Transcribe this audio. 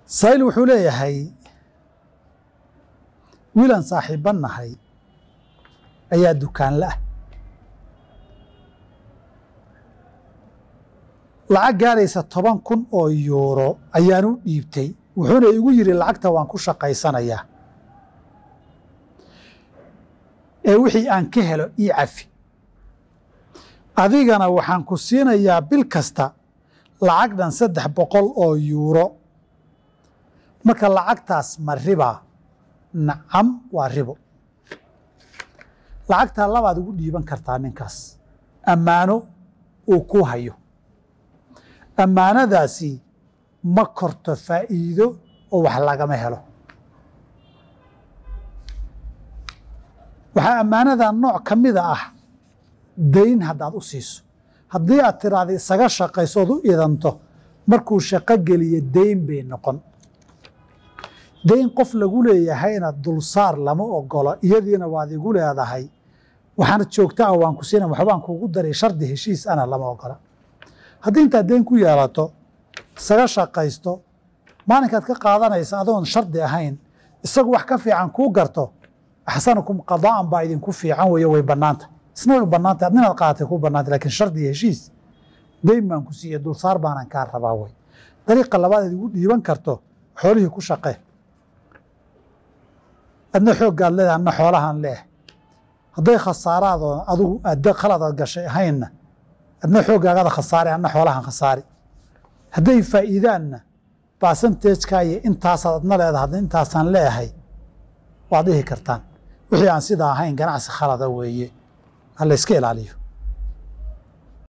saa'il wuxuu leeyahay wiilaan saaxiibban nahay ayaa dukaanla ah lacag gaaraysa toban kun oo yuuro ayaan u dhiibtay wuxuuna igu yidhi lacagta waan ku shaqaysanayaa ee wixii aan ka helo ii cafi adigana waxaan ku siinayaa bil kasta lacag dhan saddex boqol oo yuuro marka lacagtaas ma ribaa nacam waa ribo lacagtaa labaad ugu dhiiban kartaa ninkaas ammaano uu ku hayo ammaanadaasi ma korto faa'iido oo wax lagama helo waxaa ammaanada nooc ka mida ah dayn haddaad u siiso haddii aad tiraahda isaga shaqayso ood u idanto markuu shaqo geliyo dayn bay noqon dayn qof lagu leeyahayna dulsaar lama ogolo iyadiina waad igu leedahay waxaana joogta ah waan ku siina waxbaan kuugu daray shardi heshiis ana lama ogola haddii intaad dayn ku yeelato isaga shaqaysto maalinkaad ka qaadanaysa adoon shardi ahayn isagu wax ka fiican kuu garto axsanukum qadaa'an baa idinku fiican weeye way bannaanta isna way bannaanta adna inaad qaadatay ku bannaanta lakiin shardi iyo heshiis dayn baan ku siiye dulsaar baanan kaa rabaa wey dariiqa labaad aad igu dhiiban karto xoolihii ku shaqee adna xooggaad leedahay adna xoolahaan leeh hadday khasaaraadoo adigu aad khaladaad gashay ahaynna adna xooggaagada khasaare adna xoolahan khasaari hadday faa'iidaanna basanteejkaa iyo intaasaad adna leedahay adna intaasaan leeyahay waad dhihi kartaan wixii aan sidaa ahayn ganacsi khalada weeye ha la yska ilaaliyo